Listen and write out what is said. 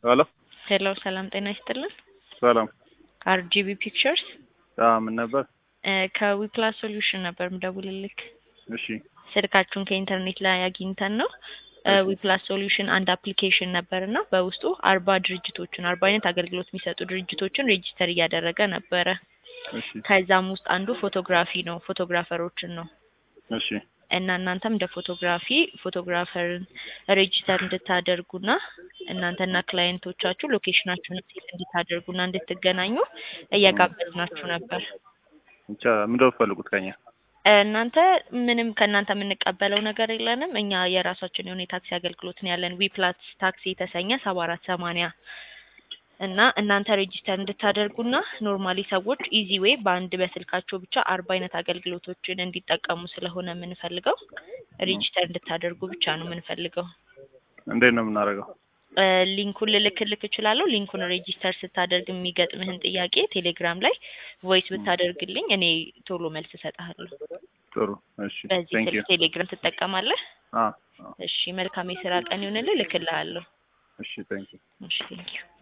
ሄሎ ሄሎ ሰላም ጤና ይስጥልን። ሰላም። አርጂቢ ፒክቸርስ አዎ ምን ነበር? ከዊፕላስ ሶሉሽን ነበር ምደውልልክ። እሺ ስልካችሁን ከኢንተርኔት ላይ አግኝተን ነው። እሺ። ዊፕላስ ሶሉሽን አንድ አፕሊኬሽን ነበር እና በውስጡ አርባ ድርጅቶችን አርባ አይነት አገልግሎት የሚሰጡ ድርጅቶችን ሬጂስተር እያደረገ ነበረ። እሺ ከዛም ውስጥ አንዱ ፎቶግራፊ ነው፣ ፎቶግራፈሮችን ነው እሺ እና እናንተም እንደ ፎቶግራፊ ፎቶግራፈርን ሬጂስተር እንድታደርጉና እናንተና ክላይንቶቻችሁ ሎኬሽናችሁን ሴት እንድታደርጉና እንድትገናኙ እየጋበዝናችሁ ነበር። ብቻ ምንድን ነው የምትፈልጉት ከኛ? እናንተ ምንም ከእናንተ የምንቀበለው ነገር የለንም። እኛ የራሳችን የሆነ የታክሲ አገልግሎት ነው ያለን ዊፕላስ ታክሲ የተሰኘ ሰባ አራት ሰማንያ እና እናንተ ሬጂስተር እንድታደርጉና ኖርማሊ ሰዎች ኢዚ ዌይ በአንድ በስልካቸው ብቻ አርባ አይነት አገልግሎቶችን እንዲጠቀሙ ስለሆነ የምንፈልገው ሬጂስተር እንድታደርጉ ብቻ ነው የምንፈልገው። እንዴት ነው የምናደርገው? እ ሊንኩን ልልክልክ እችላለሁ። ሊንኩን ሬጂስተር ስታደርግ የሚገጥምህን ጥያቄ ቴሌግራም ላይ ቮይስ ብታደርግልኝ እኔ ቶሎ መልስ እሰጥሃለሁ። ጥሩ እሺ። በዚህ ቴንክ ዩ ስልክ ቴሌግራም ትጠቀማለህ? አ አ እሺ፣ መልካም የስራ ቀን ይሁንልህ። እልክልሃለሁ። እሺ ቴንክ ዩ እሺ፣ ቴንኪው